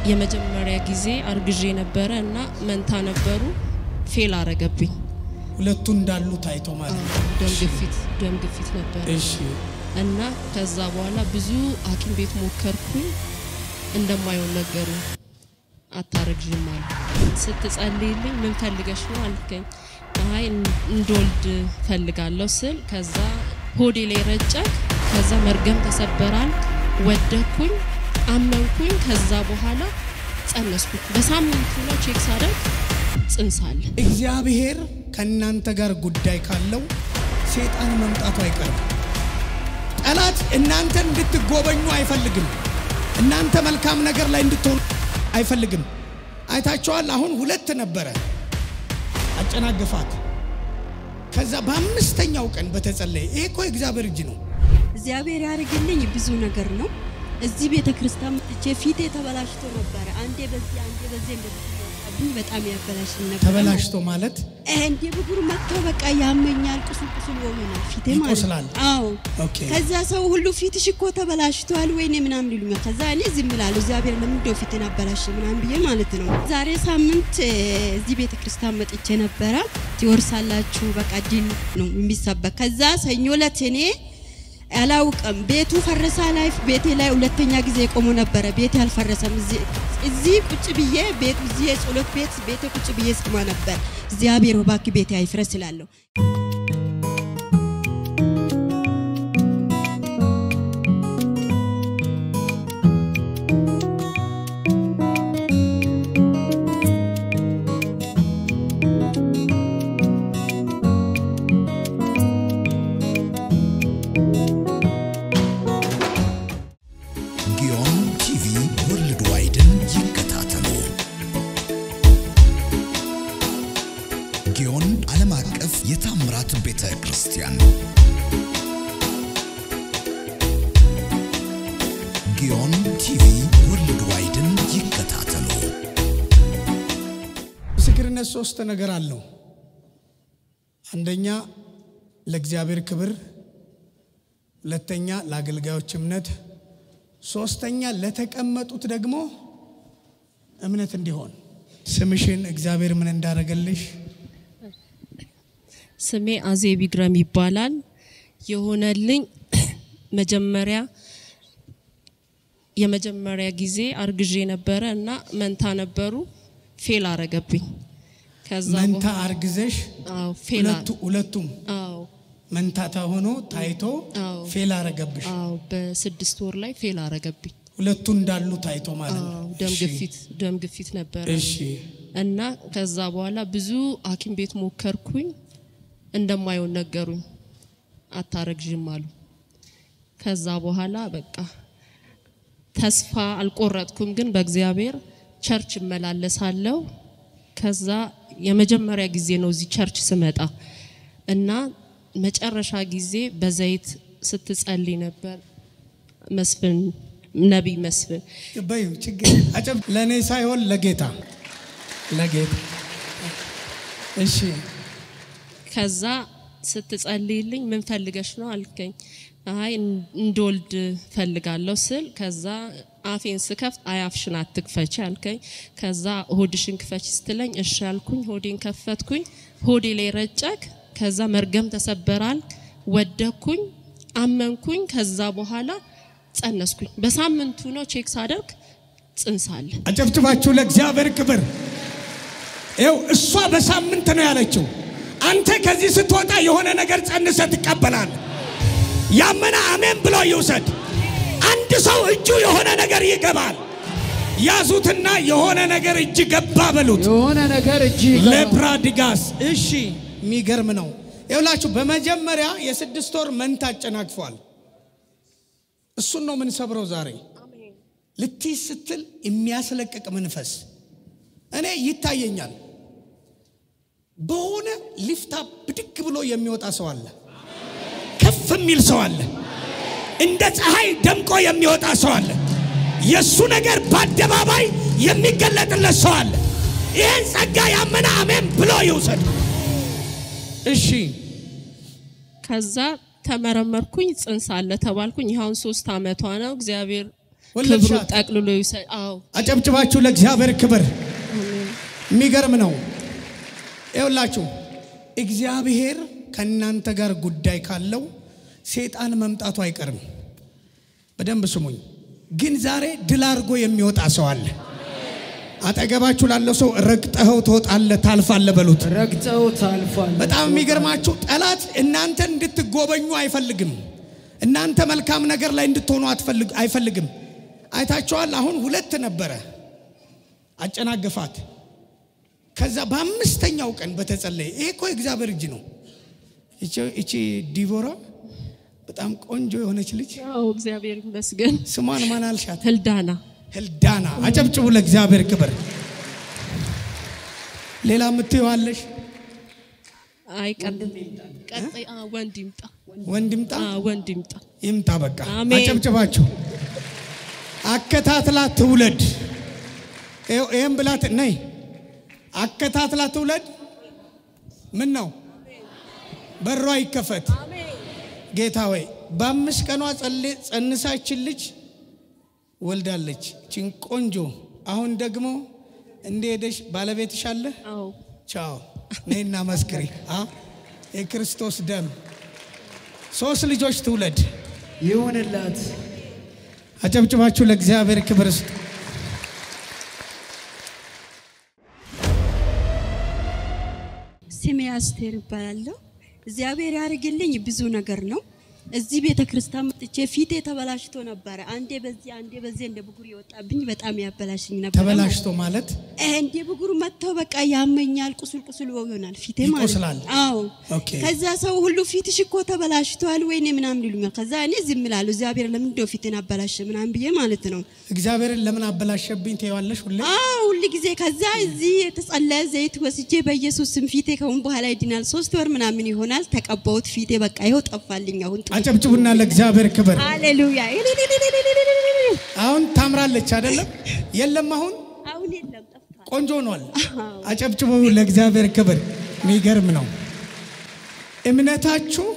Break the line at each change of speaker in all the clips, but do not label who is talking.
የመጀመሪያ ጊዜ አርግዤ ነበረ እና መንታ ነበሩ። ፌል አረገብኝ።
ሁለቱ እንዳሉ ታይቶ ማለት ነው።
ደም ግፊት ደም ግፊት ነበረ
እሺ
እና ከዛ በኋላ ብዙ ሐኪም ቤት ሞከርኩኝ። እንደማይሆን ነገሩ አታረግዥም አሉ። ስትጸልይልኝ ምን ፈልገሽ ነው አልከኝ። አይ እንድወልድ ፈልጋለሁ ስል ከዛ ሆዴ ላይ ረጨክ። ከዛ መርገም ተሰበራል። ወደኩኝ፣ አመንኩኝ። ከዛ በኋላ ጸነስኩኝ። በሳምንቱ ነው ቼክ ሳደርግ ጽንስ አለ።
እግዚአብሔር ከእናንተ ጋር ጉዳይ ካለው ሴጣን መምጣቱ አይቀርም። ጠላት እናንተን እንድትጎበኙ አይፈልግም። እናንተ መልካም ነገር ላይ እንድትሆኑ አይፈልግም። አይታችኋል። አሁን ሁለት ነበረ አጨናገፋት። ከዛ በአምስተኛው ቀን በተጸለየ ይሄ እኮ የእግዚአብሔር እጅ ነው።
እግዚአብሔር ያደርግልኝ ብዙ ነገር ነው። እዚህ ቤተ ክርስቲያን መጥቼ ፊቴ ተበላሽቶ ነበረ። አንዴ በዚህ አንዴ በዚህ እንደዚህ እያወጣብኝ በጣም ያበላሽኝ ነበር።
ተበላሽቶ ማለት
እንዴ ብጉር መጥቶ በቃ ያመኛል፣ ቁስል ቁስል ይሆናል ፊቴ ማለት
ይቆስላል።
አዎ።
ኦኬ
ከዛ ሰው ሁሉ ፊትሽ እኮ ተበላሽቷል ወይኔ ምናምን ይሉኛል። ከዛ እኔ ዝም እላለሁ። እግዚአብሔር ለምንድነው ፊትን አበላሽ ምናምን ብዬ ማለት ነው። ዛሬ ሳምንት እ፣ እዚህ ቤተ ክርስቲያን መጥቼ ነበረ። ትወርሳላችሁ በቃ ዲን ነው የሚሰበክ። ከዛ ሰኞ ዕለት እኔ አላውቅም ቤቱ ፈረሳ ላይ ቤቴ ላይ ሁለተኛ ጊዜ የቆሙ ነበረ። ቤቴ አልፈረሰም። እዚህ እዚህ ቁጭ ብዬ ቤቱ እዚህ የጸሎት ቤት ቤቴ ቁጭ ብዬ ስማ ነበር። እግዚአብሔር እባክህ ቤቴ አይፍረስ እላለሁ።
ጊዮን ቲቪ ወርልድ ዋይድን ይከታተሉ። ጊዮን ዓለም አቀፍ የታምራት ቤተ ክርስቲያን ጊዮን ቲቪ ወርልድ ዋይድን ይከታተሉ።
ምስክርነት ሶስት ነገር አለው። አንደኛ ለእግዚአብሔር ክብር፣ ሁለተኛ ለአገልጋዮች እምነት፣ ሶስተኛ ለተቀመጡት ደግሞ እምነት እንዲሆን። ስምሽን እግዚአብሔር ምን እንዳደረገልሽ
ስሜ አዜብ ይግረም ይባላል። የሆነልኝ መጀመሪያ የመጀመሪያ ጊዜ አርግዤ ነበረ እና መንታ ነበሩ። ፌል አረገብኝ። ከዛ
መንታ
በኋላ-
አርግዘሽ
አዎ ፌል አ-
ሁለቱ ሁለቱም
አዎ
መንታታ ሆኖ ታይቶ
አዎ
ፌል አረገብሽ።
አዎ በስድስት ወር ላይ ፌል አረገብኝ።
ሁለቱ እንዳሉ ታይቶ ማለት ነው።
አዎ ደም
እሺ፣
ግፊት ደም ግፊት ነበረ
እሺ
እና ከዛ በኋላ ብዙ ሐኪም ቤት ሞከርኩኝ። እንደማይሆን ነገሩኝ። አታረግዥም አሉ። ከዛ በኋላ በቃ ተስፋ አልቆረጥኩም፣ ግን በእግዚአብሔር ቸርች እመላለሳለሁ። ከዛ የመጀመሪያ ጊዜ ነው እዚህ ቸርች ስመጣ እና መጨረሻ ጊዜ በዘይት ስትጸልይ ነበር መስፍን ነቢይ መስፍን
በዩ ችግር አጨብ ለእኔ ሳይሆን ለጌታ ለጌታ እሺ
ከዛ ስትጸልይልኝ ምን ፈልገሽ ነው አልከኝ። አይ እንድወልድ ፈልጋለሁ ስል ከዛ አፌን ስከፍት አይ አፍሽን አትክፈች አልከኝ። ከዛ ሆድሽን ክፈች ስትለኝ እሺ አልኩኝ። ሆዴን ከፈትኩኝ። ሆዴ ላይ ረጨክ። ከዛ መርገም ተሰበራል። ወደኩኝ፣ አመንኩኝ። ከዛ በኋላ ጸነስኩኝ። በሳምንቱ ነው ቼክ ሳደርግ ጽንስ አለ።
አጨብጭባችሁ ለእግዚአብሔር ክብር ይው እሷ በሳምንት ነው ያለችው አንተ ከዚህ ስትወጣ የሆነ ነገር ጸንሰ ትቀበላል ያመነ አሜን ብሎ ይውሰድ አንድ ሰው እጁ የሆነ ነገር ይገባል ያዙትና የሆነ ነገር እጅ ገባ በሉት
የሆነ ነገር እጅ
ለፕራዲጋስ እሺ የሚገርም ነው ይውላችሁ በመጀመሪያ የስድስት ወር መንታ አጨናግፏል እሱን ነው የምንሰብረው ዛሬ ልትይዝ ስትል የሚያስለቅቅ መንፈስ እኔ ይታየኛል በሆነ ሊፍታ ብድግ ብሎ የሚወጣ ሰው አለ ከፍ የሚል ሰው አለ እንደ ፀሐይ ደምቆ የሚወጣ ሰው አለ የእሱ ነገር በአደባባይ የሚገለጥለት ሰው አለ ይህን ጸጋ ያመነ አሜን ብሎ ይውሰድ እሺ
ከዛ ተመረመርኩኝ፣ ጽንስ አለ ተባልኩኝ። ይኸውን ሶስት አመቷ ነው። እግዚአብሔር ክብሩ
ወለድሻት?
ጠቅልሎ ይውሰድ። አዎ
አጨብጭባችሁ ለእግዚአብሔር ክብር። የሚገርም ነው። ይኸውላችሁ እግዚአብሔር ከእናንተ ጋር ጉዳይ ካለው ሴጣን መምጣቱ አይቀርም። በደንብ ስሙኝ። ግን ዛሬ ድል አድርጎ የሚወጣ ሰው አለ። አጠገባችሁ ላለው ሰው ረግጠኸው ትወጣለህ፣ ታልፋለህ በሉት።
ረግጠው ታልፏል።
በጣም የሚገርማችሁ ጠላት እናንተን እንድትጎበኙ አይፈልግም። እናንተ መልካም ነገር ላይ እንድትሆኑ አትፈልግ- አይፈልግም። አይታችኋል። አሁን ሁለት ነበረ አጨናገፋት። ከዛ በአምስተኛው ቀን በተጸለየ ይሄ እኮ የእግዚአብሔር እጅ ነው። ይቺ- ይቺ ዲቦራ በጣም ቆንጆ የሆነች ልጅ
አዎ እግዚአብሔር ይመስገን።
ስሟን ማን አልሻት?
ህልዳና
ህልዳና። አጨብጭቡ ለእግዚአብሔር ክብር። ሌላ የምትየዋለሽ
አይ ቀጥ- ቀጣይ አዎ፣ ወንድ ይምጣ
ወንድ ይምጣ
አዎ፣ ወንድ ይምጣ።
ይምጣ። በቃ
አሜን።
አጨብጭባችሁ አከታትላ ትውለድ። ይኸው- ይህም ብላት ነይ አከታትላ ትውለድ። ምን ነው በሯ ይከፈት። ጌታ ወይ በአምስት ቀኗ ጸሌ- ጸንሳችን ልጅ ወልዳለች። ችን ቆንጆ አሁን ደግሞ እንደሄደሽ ባለቤትሽ አለ።
አዎ
ቻው ነይና መስክሪ። አ የክርስቶስ ደም ሶስት ልጆች ትውለድ።
ይሁንላት።
አጨብጭባችሁ ለእግዚአብሔር ክብር ስጡ።
ስሜ አስቴር ይባላለሁ። እግዚአብሔር ያደርግልኝ ብዙ ነገር ነው። እዚህ ቤተ ክርስቲያን መጥቼ ፊቴ ተበላሽቶ ነበረ። አንዴ በዚህ አንዴ በዚህ እንደ ብጉር የወጣብኝ በጣም ያበላሽኝ ነበር።
ተበላሽቶ ማለት
እንደ ብጉር መጥተው በቃ ያመኛል፣ ቁስል ቁስል ይሆናል ፊቴ ማለት
ይቆስላል?
አዎ።
ኦኬ።
ከዛ ሰው ሁሉ ፊትሽ እኮ ተበላሽቷል ወይኔ ምናምን ይሉኛል። ከዛ እኔ ዝም እላለሁ። እግዚአብሔር ለምን እንደው ፊቴን አበላሸ ምናምን ብዬ ማለት ነው።
እግዚአብሔርን ለምን አበላሸብኝ ትይዋለሽ ሁሌ።
አዎ ሁል ጊዜ ከዛ እዚህ የተጸለየ ዘይት ወስጄ በኢየሱስ ስም ፊቴ ከሁን በኋላ ይድናል። ሶስት ወር ምናምን ይሆናል ተቀባሁት። ፊቴ በቃ ይኸው ጠፋልኝ። አሁን ጥሩ
አጨብጭቡና ለእግዚአብሔር ክብር።
ሃሌሉያ።
አሁን ታምራለች አይደለም? የለም አሁን
አሁን የለም ጠፍቷል።
ቆንጆ ሆኗል። አጨብጭቡ ለእግዚአብሔር ክብር። የሚገርም ነው። እምነታችሁ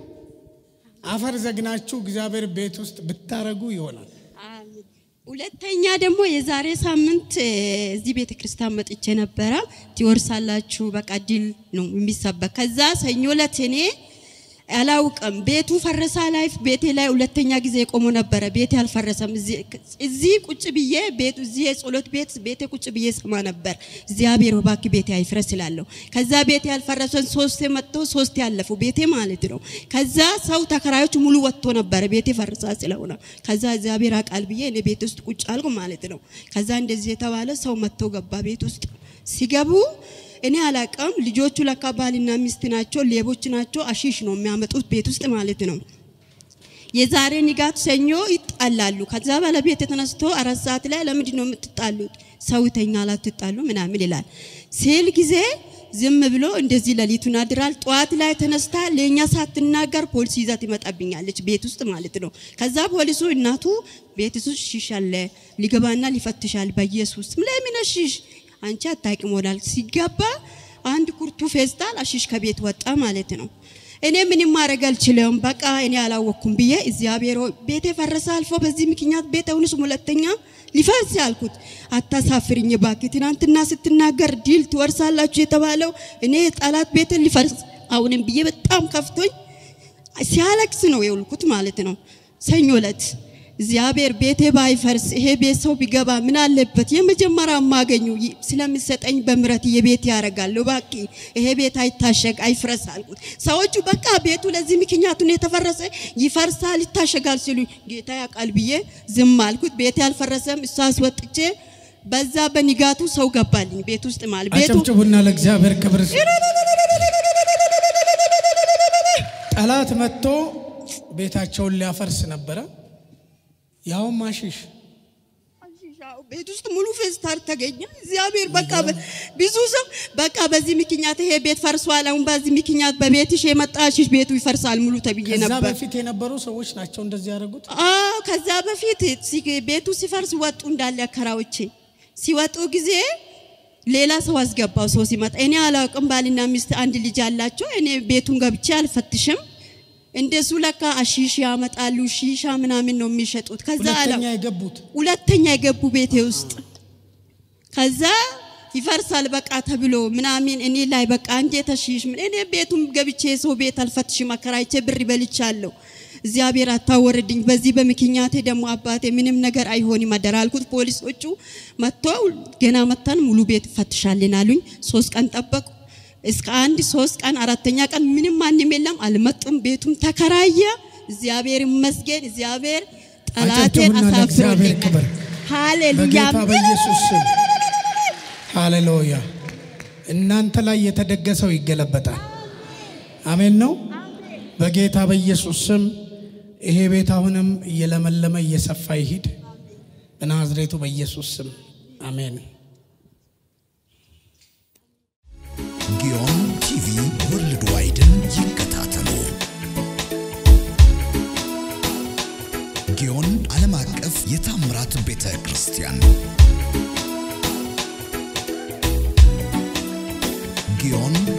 አፈር ዘግናችሁ እግዚአብሔር ቤት ውስጥ ብታረጉ ይሆናል።
አሜን። ሁለተኛ ደግሞ የዛሬ ሳምንት እ፣ እዚህ ቤተ ክርስቲያን መጥቼ ነበረ። ትወርሳላችሁ በቃ ድል ነው የሚሰበክ። ከዛ ሰኞ ዕለት እኔ አላውቅም ቤቱ ፈረሳ ላይ ቤቴ ላይ ሁለተኛ ጊዜ የቆሞ ነበረ። ቤቴ አልፈረሰም። እዚህ- እዚህ ቁጭ ብዬ ቤቱ እዚህ የጸሎት ቤት ቤቴ ቁጭ ብዬ ሰማ ነበር። እግዚአብሔር እባክህ ቤቴ አይፍረስ ስላለሁ ከዛ ቤቴ ያልፈረሰን ሶስቴ መጥቶ ሶስቴ ያለፉ ቤቴ ማለት ነው። ከዛ ሰው ተከራዮች ሙሉ ወጥቶ ነበረ ቤቴ ፈርሳ ስለሆነ ከዛ እግዚአብሔር አቃል ብዬ እኔ ቤት ውስጥ ቁጭ አልኩ ማለት ነው። ከዛ እንደዚህ የተባለ ሰው መጥቶ ገባ ቤት ውስጥ ሲገቡ እኔ አላቀም ልጆቹ ለካ ባልና ሚስት ናቸው፣ ሌቦች ናቸው። አሺሽ ነው የሚያመጡት ቤት ውስጥ ማለት ነው። የዛሬ ንጋት ሰኞ ይጣላሉ። ከዛ ባለቤት ተነስቶ አራት ሰዓት ላይ ለምንድን ነው የምትጣሉት? ሰው ይተኛል አትጣሉ ምናምን ይላል ሲል ጊዜ ዝም ብሎ እንደዚህ ሌሊቱን አድራል። ጠዋት ላይ ተነስታ ለኛ ሳትናገር ፖሊስ ይዛ ትመጣብኛለች ቤት ውስጥ ማለት ነው። ከዛ ፖሊሱ እናቱ ቤት ውስጥ ሽሽ አለ ሊገባና ሊፈትሻል። በኢየሱስ ለምን ሽሽ አንቺ አታውቂም ወዳል ሲገባ አንድ ኩርቱ ፌስታል አሽሽ ከቤት ወጣ ማለት ነው። እኔ ምንም ማድረግ አልችልም፣ በቃ እኔ አላወቅኩም ብዬ እግዚአብሔር ሆይ ቤቴ ፈረሰ አልፎ በዚህ ምክንያት ቤት አሁንስ ሁለተኛ ሊፈርስ ያልኩት አታሳፍርኝ እባክህ። ትናንትና ስትናገር ዲል ትወርሳላችሁ የተባለው እኔ ጠላት ቤትን ሊፈርስ አሁንም ብዬ በጣም ከፍቶኝ ሲያለቅስ ነው የውልኩት ማለት ነው። ሰኞ ዕለት እግዚአብሔር ቤቴ ባይፈርስ ይሄ ቤት ሰው ቢገባ ምን አለበት? የመጀመሪያ ማገኙ ስለሚሰጠኝ በምረት የቤት ያደርጋለሁ። ባቂ ይሄ ቤት አይታሸግ አይፍረስ አልኩት። ሰዎቹ በቃ ቤቱ ለዚህ ምክንያቱን የተፈረሰ ይፈርሳል ይታሸጋል ሲሉ ጌታ ያውቃል ብዬ ዝም አልኩት። ቤቴ አልፈረሰም። እሱ አስወጥቼ በዛ በንጋቱ ሰው ገባልኝ ቤት ውስጥ ማለት ቤቱ
አጨብጭቡና ለእግዚአብሔር ክብር ስጡ። ጠላት መጥቶ ቤታቸውን ሊያፈርስ ነበረ። ያውም አሽሽ
አዎ፣ ቤት ውስጥ ሙሉ ፌስታል ተገኘ። እግዚአብሔር በቃ በ- ብዙ ሰው በቃ በዚህ ምክንያት ይሄ ቤት ፈርሷል፣ አሁን በዚህ ምክንያት በቤትሽ የመጣ ሽሽ ቤቱ ይፈርሳል ሙሉ ተብዬ
ከዛ
ነበር።
በፊት የነበሩ ሰዎች ናቸው እንደዚህ ያደረጉት።
አዎ ከዛ በፊት ሲ- ቤቱ ሲፈርስ ወጡ እንዳለ አከራዎቼ ሲወጡ ጊዜ ሌላ ሰው አስገባው። ሰው ሲመጣ እኔ አላውቅም። ባልና ሚስት አንድ ልጅ አላቸው። እኔ ቤቱን ገብቼ አልፈትሽም። እንደሱ ለካ አሺሽ ያመጣሉ ሺሻ ምናምን ነው የሚሸጡት። ከዛ አለ
ሁለተኛ የገቡት
ሁለተኛ የገቡ ቤቴ ውስጥ ከዛ ይፈርሳል በቃ ተብሎ ምናምን እኔ ላይ በቃ እንዴ ተሽሽ ምን እኔ ቤቱም ገብቼ ሰው ቤት አልፈትሽም አከራይቼ ብር በልቻለሁ። እግዚአብሔር አታወርድኝ። በዚህ በምክንያቴ ደግሞ አባቴ ምንም ነገር አይሆንም አደራ አልኩት። ፖሊሶቹ መጥቶ ገና መተን ሙሉ ቤት ፈትሻልን አሉኝ። ሶስት ቀን ጠበቁ። እስከ አንድ ሶስት ቀን አራተኛ ቀን ምንም ማንም የለም አልመጡም። ቤቱም ተከራየ። እግዚአብሔር ይመስገን። እግዚአብሔር ጠላቴን
አጨብጭቡና ለእግዚአብሔር
አሳፍሮልኛል።
ክብር።
ሃሌሉያ
በጌታ በኢየሱስ ስም ሃሌሉያ። እናንተ ላይ የተደገሰው ይገለበጣል። አሜን ነው። በጌታ በኢየሱስ ስም ይሄ ቤት አሁንም እየለመለመ እየሰፋ ይሂድ በናዝሬቱ በኢየሱስ ስም አሜን።
ጊዮን ቲቪ ወርልድ ዋይድን ይከታተሉ። ጊዮን ዓለም አቀፍ የታምራት ቤተ ክርስቲያን ጊዮን